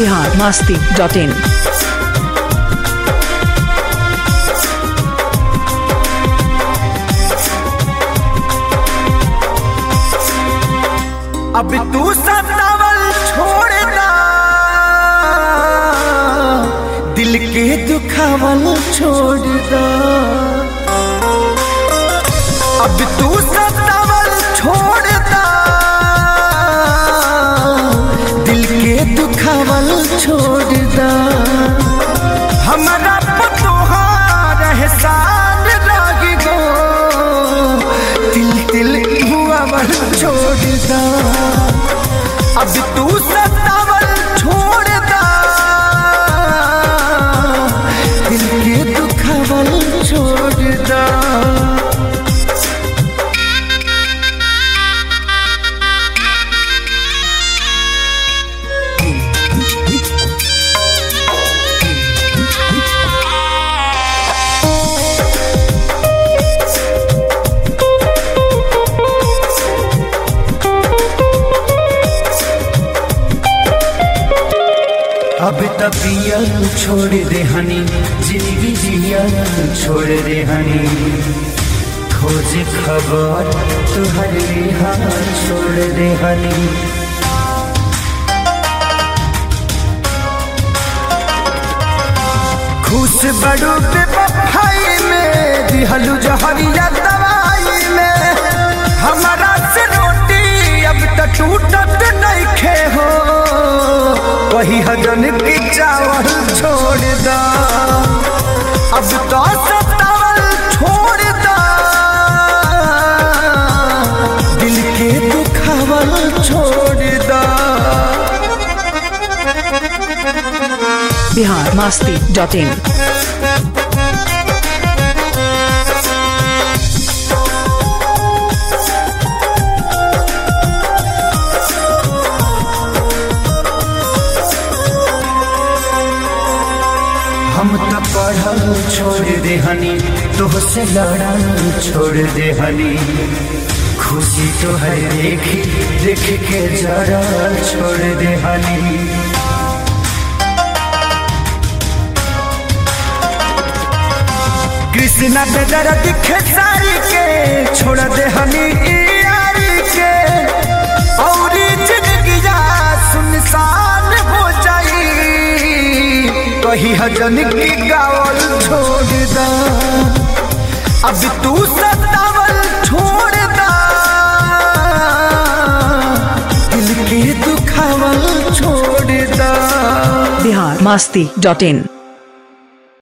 Bihar Masti dot in अब तू सतावल छोड़ना दिल के दुखावल छोड़ना अब तू सतावल छोड़ना दिल के दुखावल छोड़ना हमारा पतोहार एहसान लागी गो तिल तिल हुआवल छोड़दा अब तू सतावल छोड़दा दिल के दुखावल छोड़दा अब तबिया छोड़ दे हनी जिंदगी जिया छोड़ दे हनी खोज खबर तुहर हाथ छोड़ दे हनी खुश बड़ू पे बफाई में दिहलू जहरिया दवाई में हमारा से रोटी अब तक टूटत नहीं खे हो वही हजन की चावल छोड़ दा अब तो सतावल छोड़ दा दिल के दुखावल छोड़ दा बिहार मास्ती डॉट इन हम तो पढ़ल छोड़ दे हनी तुहसे लड़ल छोड़ दे हनी खुशी तो है देखी देख के जरा छोड़ दे हनी कृष्णा पे दर्द खेसारी के छोड़ दे हनी ई यारी के और जिंदगी सुनसान हो जाई कही हजन की गावल छोड़ दा अब तू सतावल छोड़ दा दिल के दुखावल छोड़ दा बिहार मास्ती डॉट इन